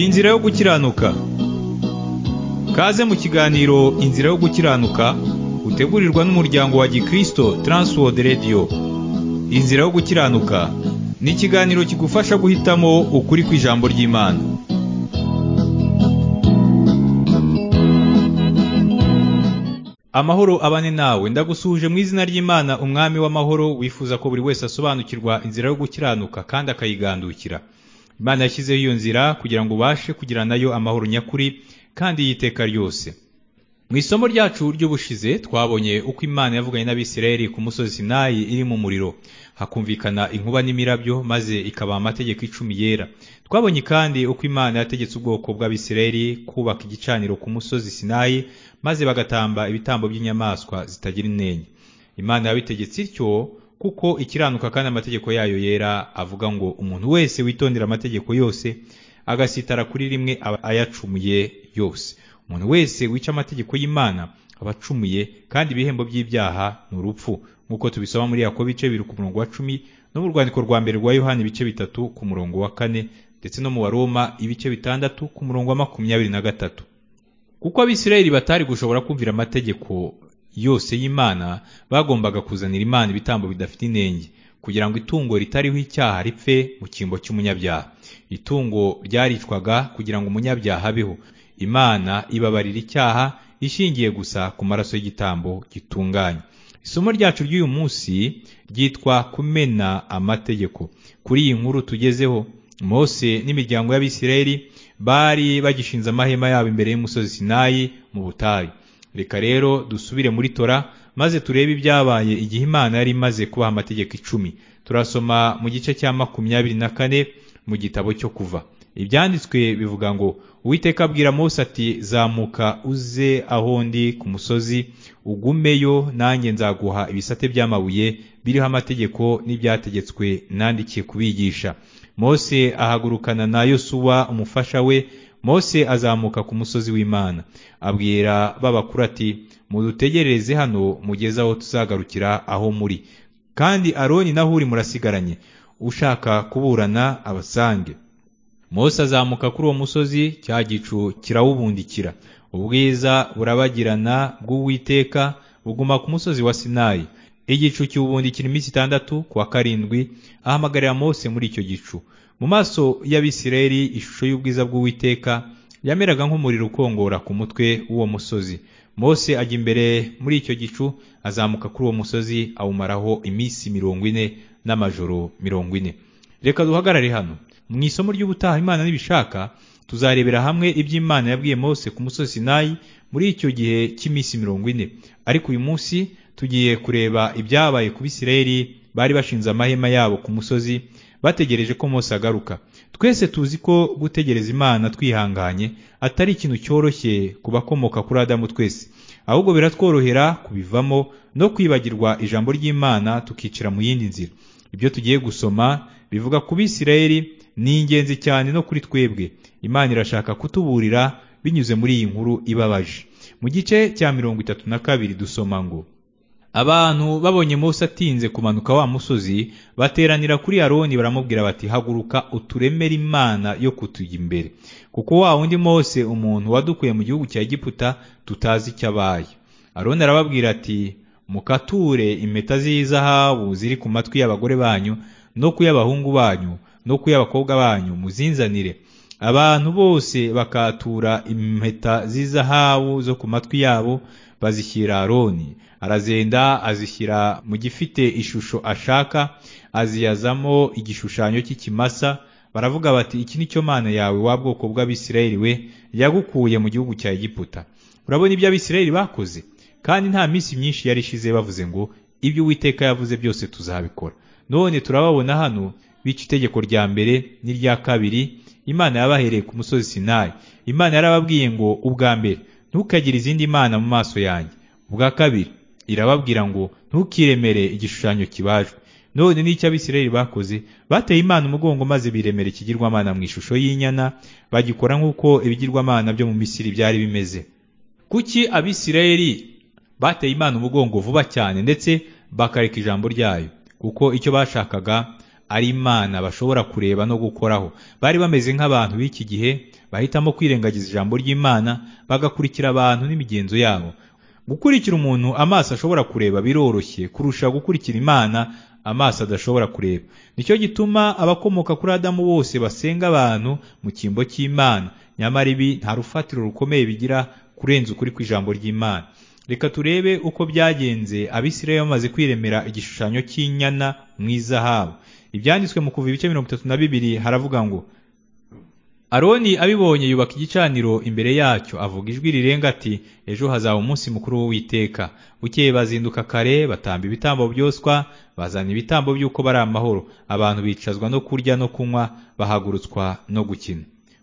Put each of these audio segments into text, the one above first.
inzira yo gukiranuka kaze mu kiganiro inzira yo gukiranuka utegurirwa n'umuryango wa gikristo transworld radio inzira yo gukiranuka ni ikiganiro kigufasha guhitamo ukuri kw'ijambo ry'imana amahoro abane nawe ndagusuhuje mu izina ry'imana umwami w'amahoro wifuza ko buri wese asobanukirwa inzira yo gukiranuka kandi akayigandukira imana yashyizeho iyo nzira kugira ngo ubashe kugira nayo amahoro nyakuri kandi y'iteka ryose mu isomo ryacu ry'ubushize twabonye uko imana yavuganye n'abisirayeli ku musozi sinayi iri mu muriro hakumvikana inkuba n'imirabyo maze ikabaha amategeko icumi yera twabonye kandi uko imana yategetse ubwoko bw'abisirayeli kubaka igicaniro ku musozi sinayi maze bagatamba ibitambo by'inyamaswa zitagira inenge imana yabitegetse ityo kuko ikiranuka kandi amategeko yayo yera avuga ngo umuntu wese witondera amategeko yose agasitara kuri rimwe aba ayacumuye yose umuntu wese wica amategeko y'imana aba acumuye kandi ibihembo by'ibyaha ni urupfu nk'uko tubisoma muri yakobo bice biri ku murongo wa cumi no mu rwandiko rwa mbere rwa yohani ibice bitatu ku murongo wa kane ndetse no mu baroma ibice bitandatu ku murongo wa makumyabiri na gatatu kuko abisirayeli batari gushobora kumvira amategeko yose y'imana bagombaga kuzanira imana ibitambo bidafite inenge kugira ngo itungo ritariho icyaha ripfe mu cyimbo cy'umunyabyaha itungo ryaricwaga kugira ngo umunyabyaha abeho imana ibabarira icyaha ishingiye gusa ku maraso y'igitambo gitunganye isomo ryacu ry'uyu munsi ryitwa kumena amategeko kuri iyi nkuru tugezeho mose n'imiryango y'abisirayeli bari bagishinze amahema yabo imbere y'umusozi sinayi mu butayu reka rero dusubire muri tora maze turebe ibyabaye igihe imana yari imaze kubaha amategeko icumi turasoma mu gice cya makumyabiri na kane mu gitabo cyo kuva ibyanditswe bivuga ngo uwiteka abwira mose ati zamuka uze aho ndi ku musozi ugumeyo nanjye nzaguha ibisate by'amabuye biriho amategeko n'ibyategetswe nandikiye kubigisha mose ahagurukana na yosuwa umufasha we mose azamuka ku musozi w'imana abwira babakuru ati mudutegerereze hano mugeze aho tuzagarukira aho muri kandi aroni na huri murasigaranye ushaka kuburana abasange mose azamuka kuri uwo musozi cya gicu kirawubundikira ubwiza burabagirana bw'uwiteka buguma ku musozi wa sinayi igicu kiwubundikira iminsi itandatu ku wa karindwi ahamagarira mose muri icyo gicu mu maso y'abisirayeli ishusho y'ubwiza bw'uwiteka yameraga nk'umuriro ukongora ku mutwe w'uwo musozi mose ajya imbere muri icyo gicu azamuka kuri uwo musozi awumaraho iminsi mirongo ine n'amajoro mirongo ine reka duhagarare hano mu isomo ry'ubutaha imana n'ibishaka tuzarebera hamwe iby'imana yabwiye mose ku musozi sinayi muri icyo gihe cy'iminsi mirongo ine ariko uyu munsi tugiye kureba ibyabaye ku bisirayeli bari bashinze amahema yabo ku musozi bategereje ko mose agaruka twese tuzi ko gutegereza imana twihanganye atari ikintu cyoroshye ku bakomoka kuri adamu twese ahubwo biratworohera kubivamo no kwibagirwa ijambo ry'imana tukicira mu yindi nzira ibyo tugiye gusoma bivuga ku bisirayeli ni ingenzi cyane no kuri twebwe imana irashaka kutuburira binyuze muri iyi nkuru ibabaje mu gice cya mirongo itatu na kabiri dusoma ngo abantu babonye mose atinze kumanuka wa musozi bateranira kuri aroni baramubwira bati haguruka uturemere imana yo kutujya imbere kuko wa wundi mose umuntu wadukuye mu gihugu cya egiputa tutazi icyo abaye aroni arababwira ati mukature impeta z'izahabu ziri ku matwi y'abagore banyu no ku y'abahungu banyu no ku y'abakobwa banyu muzinzanire abantu bose bakatura impeta z'izahabu zo ku matwi yabo bazishyira aroni arazenda azishyira mu gifite ishusho ashaka aziyazamo igishushanyo cy'ikimasa baravuga bati iki ni cyo mana yawe wa bwoko bw'abisirayeli we yagukuye mu gihugu cya egiputa urabona ibyo abisirayeli bakoze kandi nta minsi myinshi yari ishize bavuze ngo ibyo uwiteka yavuze byose tuzabikora none turababona hano bica itegeko rya mbere n'irya kabiri imana yabahereye ku musozi sinayi imana yarababwiye ngo ubwa mbere ntukagire izindi mana mu maso yanjye ubwa kabiri irababwira ngo ntukiremere igishushanyo kibajwe none n'icyo abisirayeli bakoze bateye imana umugongo maze biremera ikigirwamana mu ishusho y'inyana bagikora nk'uko ibigirwamana byo mu misiri byari bimeze kuki abisirayeli bateye imana umugongo vuba cyane ndetse bakareka ijambo ryayo kuko icyo bashakaga ari imana bashobora kureba no gukoraho bari bameze nk'abantu b'iki gihe bahitamo kwirengagiza ijambo ry'imana bagakurikira abantu n'imigenzo yabo gukurikira umuntu amaso ashobora kureba biroroshye kurusha gukurikira imana amaso adashobora kureba nicyo gituma abakomoka kuri adamu bose basenga abantu mu cyimbo cy'imana nyamara ibi nta rufatiro rukomeye bigira kurenza ukuri kw'ijambo ry'imana reka turebe uko byagenze abisirayeli bamaze kwiremera igishushanyo cy'inyana mu izahabu ibyanditswe mu kuva ibice mirongo itatu na bibiri haravuga ngo aroni abibonye yubaka igicaniro imbere yacyo avuga ijwi rirenga ati ejo hazaba umunsi mukuru w'uwiteka bukeye bazinduka kare batamba ibitambo byoswa bazana ibitambo by'uko bari amahoro abantu bicazwa no kurya no kunywa bahagurutswa no gukina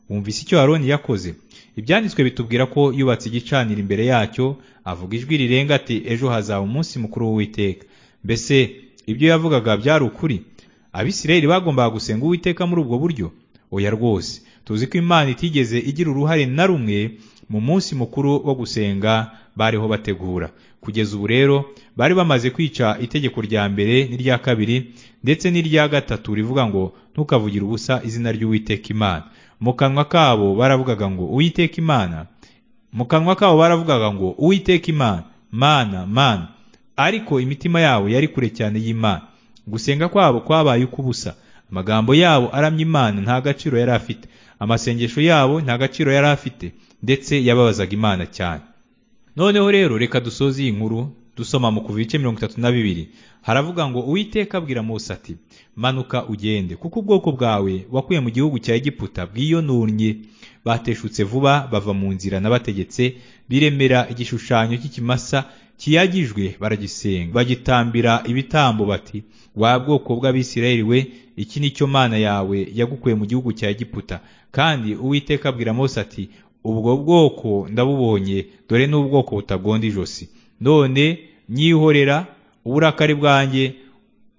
wumvise icyo aroni yakoze ibyanditswe bitubwira ko yubatse igicaniro imbere yacyo avuga ijwi rirenga ati ejo hazaba umunsi mukuru w'uwiteka mbese ibyo yavugaga byari ukuri abisirayeli bagombaga gusenga uwiteka muri ubwo buryo oya rwose tuzi ko imana itigeze igira uruhare na rumwe mu munsi mukuru wo gusenga bariho bategura kugeza ubu rero bari bamaze kwica itegeko rya mbere n'irya kabiri ndetse n'irya gatatu rivuga ngo ntukavugire ubusa izina ry'uwiteka imana mu kanwa kabo baravugaga ngo uwiteka imana mu kanwa kabo baravugaga ngo uwiteka imana mana mana ariko imitima yabo yari kure cyane y'imana gusenga kwabo kwabaye ukubusa amagambo yabo aramye imana nta gaciro yari afite amasengesho yabo nta gaciro yari afite ndetse yababazaga imana cyane noneho rero reka dusoze iyi nkuru dusoma mu kuva ibice mirongo itatu na bibiri haravuga ngo uwiteka abwira Mose ati manuka ugende kuko ubwoko bwawe wakuye mu gihugu cya egiputa bwiyononnye bateshutse vuba bava mu nzira n'abategetse biremera igishushanyo cy'ikimasa kiyagijwe baragisenga bagitambira ibitambo bati wa bwoko bw'abisirayeli we iki ni cyo mana yawe yagukuye mu gihugu cya egiputa kandi uwiteka abwira Mose ati ubwo bwoko ndabubonye dore n'ubwoko butagonda ijosi none nyihorera uburakari bwanjye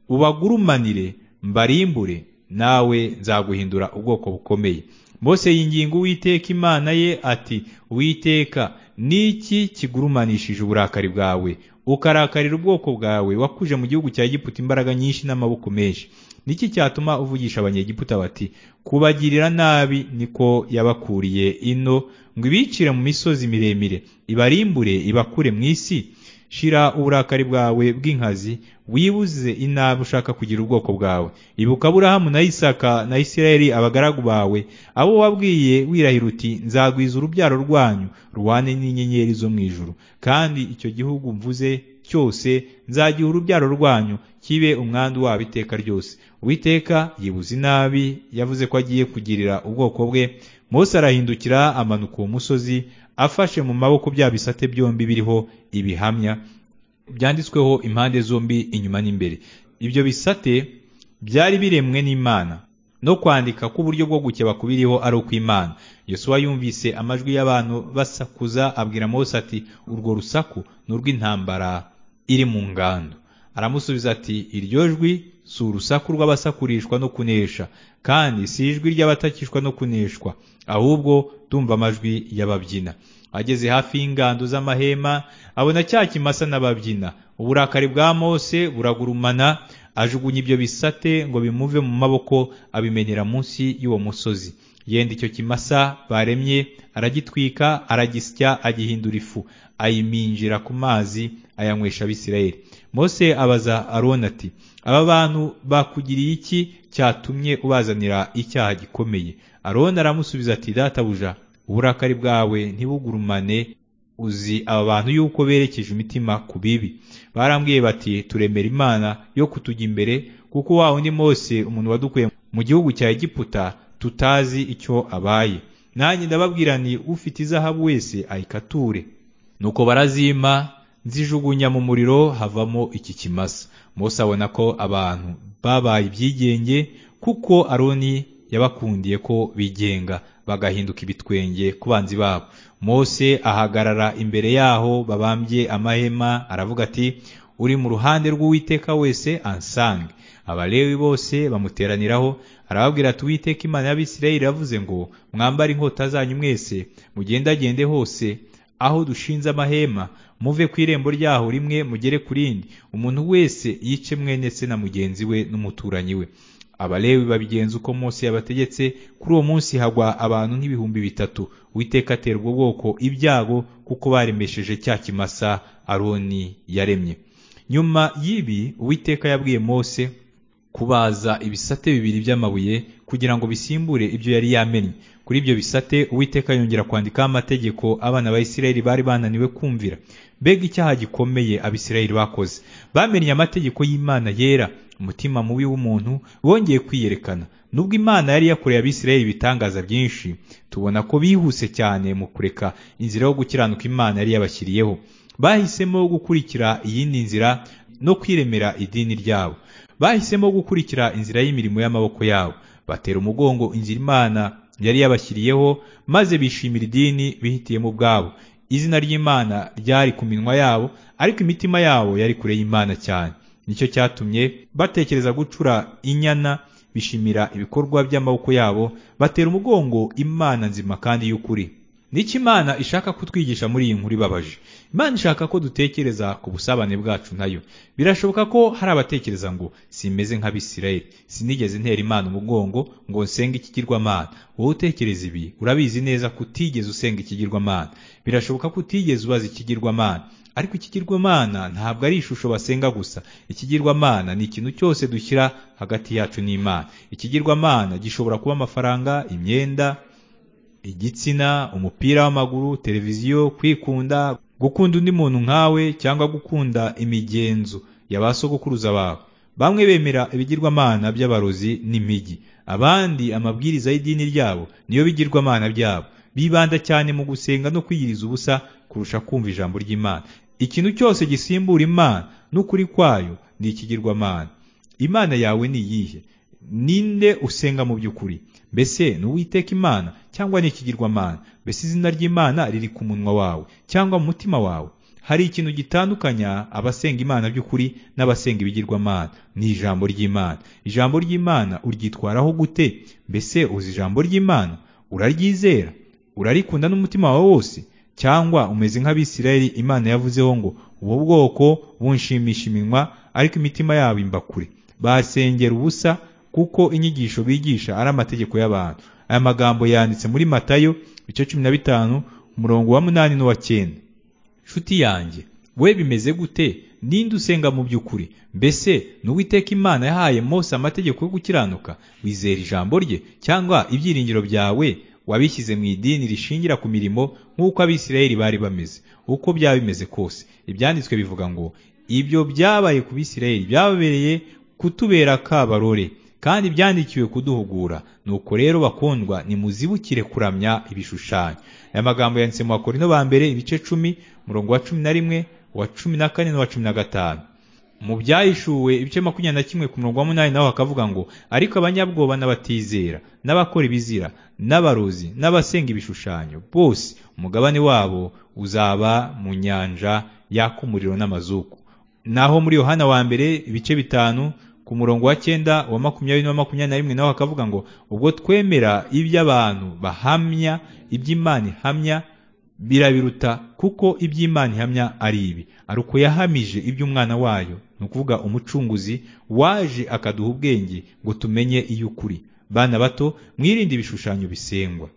ubagurumanire mbarimbure nawe nzaguhindura ubwoko bukomeye Mose yinginga uwiteka imana ye ati uwiteka n'iki kigurumanishije uburakari bwawe ukarakarira ubwoko bwawe wakuje mu gihugu cya giputa imbaraga nyinshi n'amaboko menshi niki cyatuma uvugisha abanyegiputa bati kubagirira nabi niko yabakuriye ino ngo ibicire mu misozi miremire ibarimbure ibakure mu isi shira uburakari bwawe bw'inkazi wibuze inabi ushaka kugira ubwoko bwawe ibuka aburahamu na isaka na isirayeli abagaragu bawe abo wabwiye wirahira uti nzagwiza urubyaro rwanyu ruhane n'inyenyeri zo mu ijuru kandi icyo gihugu mvuze cyose nzagiha urubyaro rwanyu kibe umwandu wabo iteka ryose uwiteka yibuze inabi yavuze ko agiye kugirira ubwoko bwe Mose arahindukira amanuka uwo musozi afashe mu maboko bya bisate byombi biriho ibihamya byanditsweho impande zombi inyuma n'imbere ibyo bisate byari biremwe n'imana no kwandika k'uburyo bwo gukeba kubiriho ari ukw'imana yosuwa yumvise amajwi y'abantu basakuza abwira mose ati urwo rusaku ni urw'intambara iri mu ngando aramusubiza ati iryo jwi si urusaku rw'abasakurishwa no kunesha kandi si ijwi ry'abatakishwa no kuneshwa ahubwo ndumva amajwi y'ababyina ageze hafi y'ingando z'amahema abona cya kimasa n'ababyina uburakari bwa mose buragurumana ajugunya ibyo bisate ngo bimuve mu maboko abimenera munsi y'uwo musozi yenda icyo kimasa baremye aragitwika aragisya agihindura ifu ayiminjira ku mazi ayanywesha abisirayeli mose abaza aroni ati aba bantu bakugiriye iki cyatumye ubazanira icyaha gikomeye aroni aramusubiza ati databuja uburakari bwawe ntibugurumane uzi aba bantu yuko berekeje imitima ku bibi barambwiye bati turemera imana yo kutujya imbere kuko wa undi mose umuntu wadukuye mu gihugu cya egiputa tutazi icyo abaye nanjye ndababwira ni ufite izahabu wese ayikature nuko barazima nzijugunya mu muriro havamo iki kimasa mose abona ko abantu babaye ibyigenge kuko aroni yabakundiye ko bigenga bagahinduka ibitwenge ku banzi babo mose ahagarara imbere yaho babambye amahema aravuga ati uri mu ruhande rw'uwiteka wese ansange abalewi bose bamuteraniraho arababwira ati uwiteka imana y'abisirayeli iravuze ngo mwambare inkota zanyu mwese mugendagende hose aho dushinze amahema muve ku irembo ryaho rimwe mugere ku rindi umuntu wese yice mwene se na mugenzi we n'umuturanyi we abalewi babigenza uko Mose yabategetse kuri uwo munsi hagwa abantu nk'ibihumbi bitatu uwiteka aterwa ubwoko ibyago kuko baremesheje cya kimasa aroni yaremye nyuma y'ibi uwiteka yabwiye Mose kubaza ibisate bibiri by'amabuye kugira ngo bisimbure ibyo yari yamennye kuri ibyo bisate uwiteka yongera kwandikaho amategeko abana ba Isirayeli bari bananiwe kumvira mbega icyaha gikomeye abisirayeli bakoze bamenye amategeko y'imana yera umutima mubi w'umuntu bongeye kwiyerekana nubwo imana yari yakoreye abisirayeli ibitangaza byinshi tubona ko bihuse cyane mu kureka inzira yo gukiranuka imana yari yabashyiriyeho bahisemo gukurikira iyindi nzira no kwiremera idini ryabo bahisemo gukurikira inzira y'imirimo y'amaboko yabo batera umugongo inzira imana yari yabashyiriyeho maze bishimira idini bihitiyemo ubwabo izina ry'imana ryari ku minwa yabo ariko imitima yabo yari kure y'imana cyane nicyo cyatumye batekereza gucura inyana bishimira ibikorwa by'amaboko yabo batera umugongo imana nzima kandi y'ukuri nicyo imana ishaka kutwigisha muri iyi nkuru ibabaje imana ishaka ko dutekereza ku busabane bwacu nayo birashoboka ko hari abatekereza ngo simeze nk'abisirayeli sinigeze ntera imana umugongo ngo nsenge ikigirwamana wowe utekereza ibi urabizi neza ko utigeze usenga ikigirwamana birashoboka ko utigeze ubaza ikigirwamana ariko ikigirwamana ntabwo ari ishusho basenga gusa ikigirwamana ni ikintu cyose dushyira hagati yacu n'imana ikigirwamana gishobora kuba amafaranga imyenda igitsina umupira w'amaguru televiziyo kwikunda gukunda undi muntu nkawe cyangwa gukunda imigenzo ya ba sogokuruza bawe bamwe bemera ibigirwamana by'abarozi n'imijyi abandi amabwiriza y'idini ryabo niyo bigirwamana byabo bibanda cyane mu gusenga no kwiyiriza ubusa kurusha kumva ijambo ry'imana ikintu cyose gisimbura imana n'ukuri kwayo ni ikigirwamana imana yawe ni iyihe ninde usenga mu by'ukuri mbese ni uwiteka imana cyangwa ni ikigirwamana mbese izina ry'imana riri ku munwa wawe cyangwa mu mutima wawe hari ikintu gitandukanya abasenga imana by'ukuri n'abasenga ibigirwamana ni ijambo ry'imana ijambo ry'imana uryitwaraho gute mbese uzi ijambo ry'imana uraryizera urarikunda n'umutima wawe wose cyangwa umeze nk'abisirayeli imana yavuzeho ngo ubu bwoko bunshimisha iminwa ariko imitima yabo imbakure basengera ubusa kuko inyigisho bigisha ari amategeko y'abantu aya magambo yanditse muri matayo ibice cumi na bitanu umurongo wa munani n'uwa cyenda nshuti yanjye we bimeze gute ninde usenga mu by'ukuri mbese ni uwiteka imana yahaye mose amategeko yo gukiranuka wizera ijambo rye cyangwa ibyiringiro byawe wabishyize mu idini rishingira ku mirimo nk'uko abisirayeli bari bameze uko byaba bimeze kose ibyanditswe bivuga ngo ibyo byabaye ku bisirayeli byababereye kutubera kabarore kandi byandikiwe kuduhugura nuko rero bakundwa nimuzibukire kuramya ibishushanyo aya magambo yanditse mu bakorino ba mbere ibice cumi umurongo wa cumi na rimwe wa cumi na kane n'uwa cumi na gatanu mu byahishuwe ibice makumyabiri na kimwe ku murongo wa munani naho hakavuga ngo ariko abanyabwoba n'abatizera n'abakora ibizira n'abarozi n'abasenga ibishushanyo bose umugabane wabo uzaba mu nyanja yaka umuriro n'amazuku naho muri yohana wa mbere ibice bitanu ku murongo wa cyenda wa makumyabiri na makumyabiri na rimwe naho hakavuga ngo ubwo twemera iby'abantu bahamya iby'imana ihamya birabiruta kuko iby'imana ihamya ari ibi ari uko yahamije iby'umwana wayo ni ukuvuga umucunguzi waje akaduha ubwenge ngo tumenye iy'ukuri bana bato mwirinde ibishushanyo bisengwa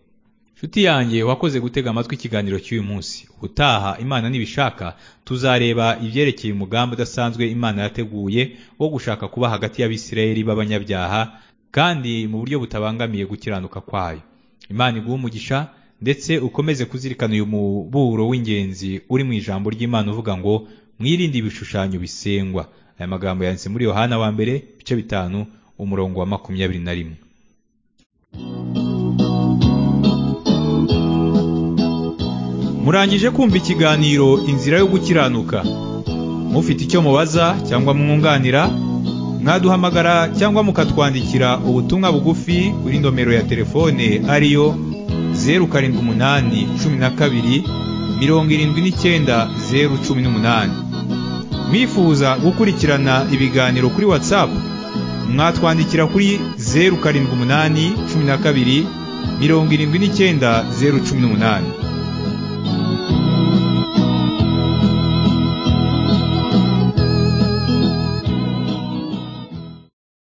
nshuti yanjye wakoze gutega amatwi ikiganiro cy'uyu munsi utaha imana nibishaka tuzareba ibyerekeye umugambi udasanzwe imana yateguye wo gushaka kuba hagati y'abisirayeli b'abanyabyaha kandi mu buryo butabangamiye gukiranuka kwayo imana iguha umugisha ndetse ukomeze kuzirikana uyu muburo w'ingenzi uri mu ijambo ry'imana uvuga ngo mwirinde ibishushanyo bisengwa aya magambo yanditse muri yohana wa mbere ibice bitanu umurongo wa makumyabiri na rimwe murangije kumva ikiganiro inzira yo gukiranuka mufite icyo mubaza cyangwa mwunganira mwaduhamagara cyangwa mukatwandikira ubutumwa bugufi kuri nomero ya telefone ariyo zeru karindwi umunani cumi na kabiri mirongo irindwi n'icyenda zeru cumi n'umunani mwifuza gukurikirana ibiganiro kuri watsapu mwatwandikira kuri zeru karindwi umunani cumi na kabiri mirongo irindwi n'icyenda zeru cumi n'umunani